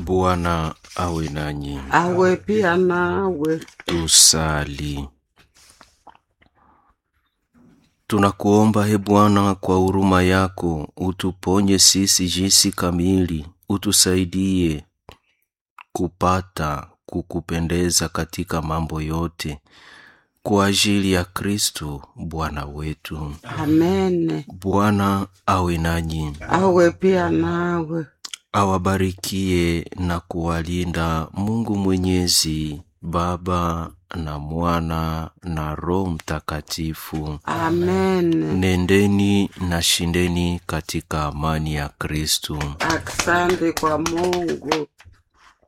Bwana awe nanyi. awe pia nawe. Tusali. Tunakuomba he Bwana, kwa huruma yako utuponye sisi jinsi kamili, utusaidie kupata kukupendeza katika mambo yote, kwa ajili ya Kristo Bwana wetu. Amene, Bwana awe nanyi, awe pia nawe. awabarikie na kuwalinda Mungu Mwenyezi, Baba na Mwana na Roho Mtakatifu. Amene. Nendeni na shindeni katika amani ya Kristo. Asante kwa Mungu.